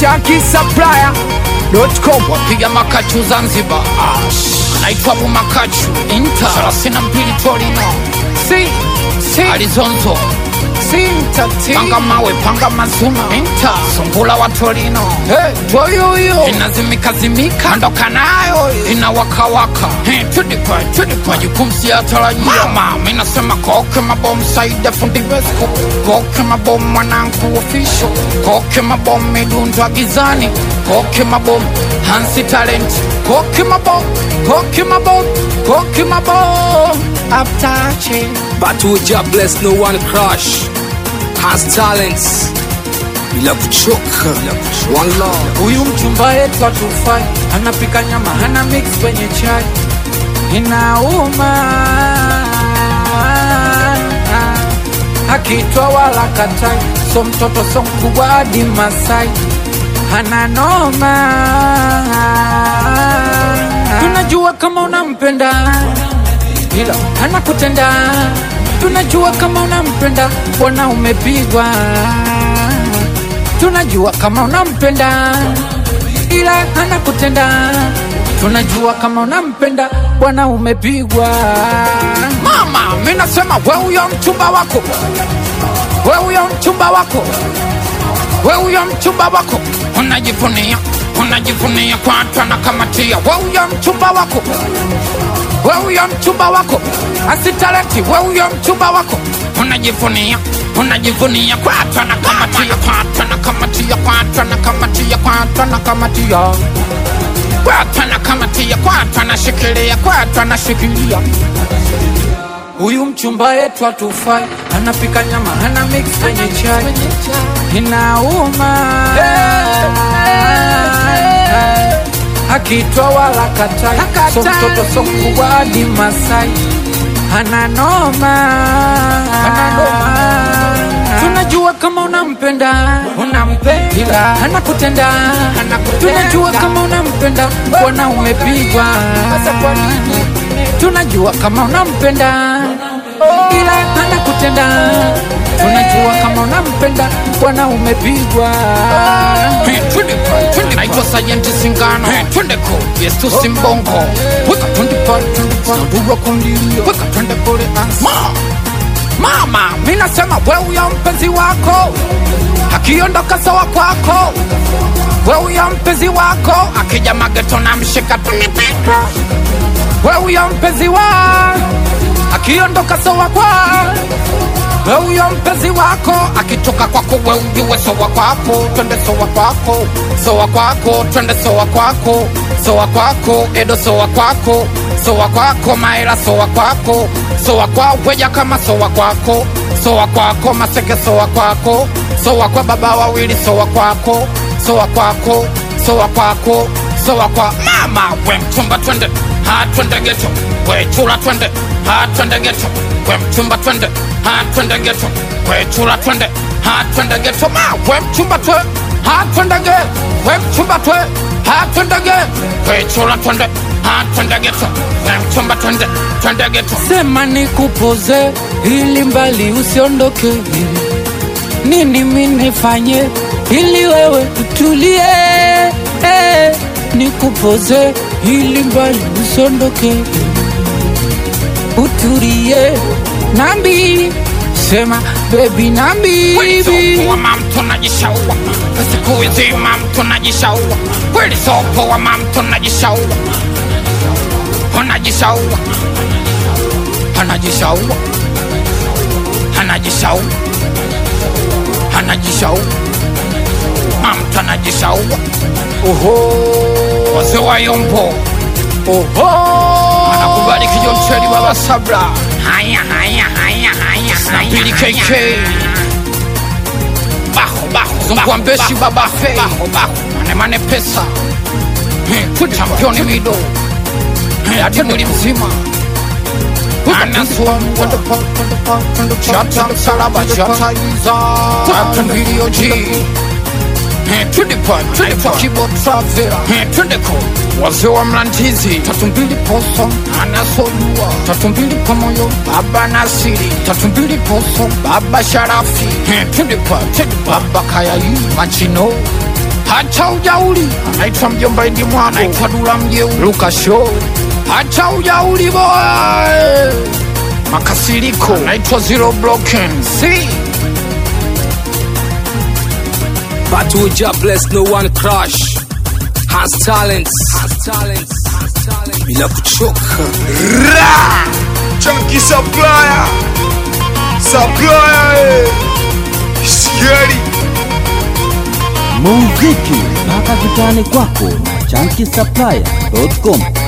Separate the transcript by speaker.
Speaker 1: shankisapplier.com
Speaker 2: wapiga makachu Zanzibar, naitwa Abu Makachu Inter thelathini na mbili Torino
Speaker 1: si si
Speaker 2: Alizonzo
Speaker 1: si mtati
Speaker 2: panga mawe panga mazuna Inter sungula wa Torino
Speaker 1: hey, toyoyo
Speaker 2: inazimika zimika ondoka nayo inawakawaka Hey, tudipa tudipa majukumu siyatarajia mama mi nasema koke mabomu saida fundi vesco koke mabomu mwanangu ofisho koke mabomu midundwa gizani koke mabomu hansi talent koke mabomu koke mabomu koke mabomu aptache
Speaker 3: But with job bless no one crush Has talents Bila kuchoka One love
Speaker 1: huyu mchumba yetu atufai anapika nyama hana mix kwenye chai inauma akitwa wala katai so mtoto so mkubwa hadi masai hana noma tunajua kama unampenda ila hana kutenda tunajua kama unampenda bwana umepigwa tunajua kama unampenda ila hana kutenda tunajua kama unampenda bwana umepigwa
Speaker 2: mama mi nasema we huyo mchumba wako we huyo mchumba wako we huyo mchumba wako unajivunia unajivunia kwa watu anakamatia we huyo mchumba wako we huyo mchumba wako asitaleti we huyo mchumba wako unajivunia unajivunia kwa watu anakamatia kwa watu anakamatia kwa watu anakamatia kwa watu anakamatia kwa watu anakamatia kwa watu anashikilia kwa watu anashikilia
Speaker 1: huyu mchumba yetu atufai anapika nyama hana mix kwenye chai inauma akitwa wala katai so mtoto so mkubwa hadi masai hana noma tunajua kama unampenda unampenda ila hana kutenda tunajua kama unampenda bwana umepigwa tunajua kama unampenda ila hana kutenda tunajua kama unampenda bwana umepigwa
Speaker 2: Hey, twende pale, twende naitwa sajenti singano Hey, twende ko yesu simbongo weka twende pale twende pale dua kundilia weka twende kule ansa Ma, mama mi nasema we huyo mpenzi wako akiondoka sawa kwako we huyo mpenzi wako akija mageto na mshika tunipika we huyo mpenzi wa akiondoka sawa kwa we huyo mpenzi wako akitoka kwako we ujue sowa kwako twende sowa kwako sowa kwako twende sowa kwako sowa kwako edo sowa kwako sowa kwako maela sowa kwako sowa kwa weja kama sowa kwako sowa kwako maseke sowa kwako sowa kwa baba wawili sowa kwako sowa kwako sowa kwako sowa kwa mama we mchumba twende ha twende geto we chula twende ha twende geto we mchumba twende ha twende geto we chula twende ha twende geto ma we mchumba twe ha twende ge we mchumba twe ha twende ge we chula twende ha twende geto we mchumba twende twende geto
Speaker 1: sema nikupoze ili mbali usiondoke nini minifanye ili wewe utulie eh, nikupoze ili mbali usiondoke utulie nambi sema bebi nambi
Speaker 2: kweli sopo wa mamto najishaua siku hizi mamto najishaua kweli sopo wa mamto najishaua anajishaua anajishaua anajishaua anajishaua mamto anajishaua
Speaker 1: oho
Speaker 2: wazee wa yombo
Speaker 1: oho
Speaker 2: anakubali kijoncheli baba sabra haya haya haya haya snapili kk baho baho zungua mbeshi baba fe baho baho manemane pesa Eh, championi mido Eh, hadi mwili mzima anasua chata msalaba chata iza tatu milioji twende pa twende pa kibo travela twende ko wazee wa mlandizi tatu mbili poso anasojua tatu mbili pamoyo baba nasiri tatu mbili poso baba sharafi twende pa twende pa baba kayai machino hacha ujauli anaitwa mjomba ndi mwana anaitwa dula mjeuli luka show hacha ujauli boy makasiriko anaitwa zero broken si
Speaker 3: But with job bless, no one crush. Has talents. Has talents. Bila kuchoka.
Speaker 4: Chunky supplier. Supplier. eh. Scary.
Speaker 5: muziki mpaka kitani kwako na chanki supplier.com